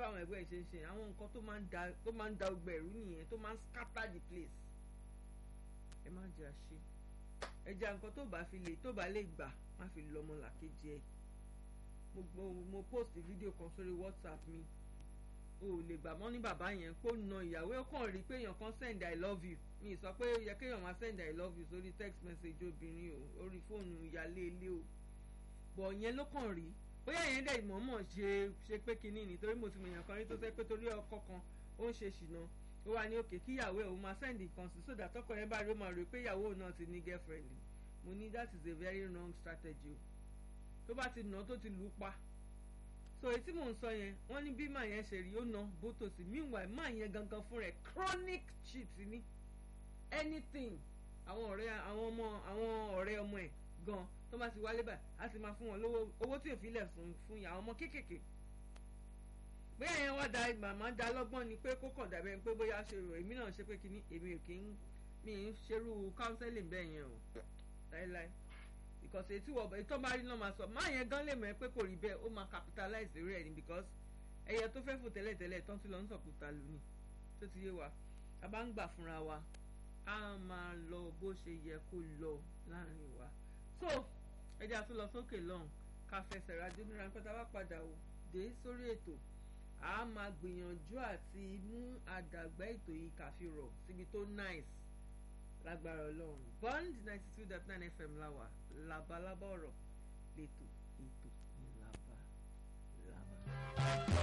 báwọn ẹgbẹ́ ẹ̀ ṣe ń ṣe àwọn nǹkan tó máa ń da tó máa ń da ọgbẹ́ ẹ̀rú nìyẹn tó máa ń scatter the place ẹ má jẹ́ àṣe ẹja nǹkan tó bá fi lè tó bá lè gbà má fi lọ́mọ làkejì ẹ̀ mo mo mo post fídíò kan sórí whatsapp mi o ò lè gbà mọ́ ní bàbá yẹn kó na ìyàwó ẹ̀ kàn rí pé èèyàn kan send i love you mi sọ pé ó yẹ kéèyàn máa send i love you sórí text message obìnrin o orí fóònù ìyálé ilé o bọ̀ yẹn ló kàn rí bóyá yẹn dẹ̀ mọ̀ọ́mọ̀ ṣe ṣe pé kinní nítorí mo ti mọ̀ èèyàn kan rí tó sẹ́ pé torí ọkọ kan ó ń ṣe ṣìnà ó wà ní òkè kí ìyàwó ẹ̀ ó máa send nǹkan sí sódà tọkọ yẹn bá rí ó máa rò pé ìyàwó náà ti ní girlfriend mo ní that is a very wrong strategy o tó bá ti nà tó ti lù ú pa so èyí tí mò ń sọ yẹn wọ́n ní bí màá yẹn ṣe rí ó na bótòsí meanwhile màá yẹn gangan fún rẹ̀ chronic cheat ni anything àwọn ọ̀rẹ́ àwọn ọmọ àwọn ọ̀rẹ́ ọmọ ẹ̀ gan tó bá ti wálé báyìí á ti máa fún wọn lówó owó tí òfin lẹ̀ fún fún ìyá àwọn ọmọ kéékèèké bóyá yẹn wá da màmá da lọ́gbọ́n ni pé kó kàn dàbẹ́ pé bóyá ṣe rò èmi náà ṣe pé kíní èmi ò kí ń mi ń ṣerú counseling bẹ́ẹ̀ yẹn o láéláé because ètí wọ̀ ètò bá rí náà máa sọ máa yẹn gan lè mọ̀ ẹ́ pé kò rí bẹ́ẹ̀ ó máa capitalize lórí ẹ̀ ni because ẹyẹ tó fẹ́ fò tẹ́lẹ̀tẹ́lẹ̀ tán tí lọ ń sọ̀kúta lù ní tó ti yé wa a bá ń gbà fúnra wa a máa lọ bó ṣe yẹ kó lọ láàrin wa so ẹjẹ́ àtún lọ sókè lọ́hùn ká fẹsẹ̀ rájú ní ráńpẹ́ tá a bá padà ò dé sórí ètò a máa gbìyànjú àti mú àdàgbà ètò yìí kàfi rọ̀ síbi tó nice lágbára ọlọ́run bond ninety two dot nine fm láwà labalábá ọ̀rọ̀ lẹ́tọ̀ ètò ní labalábá.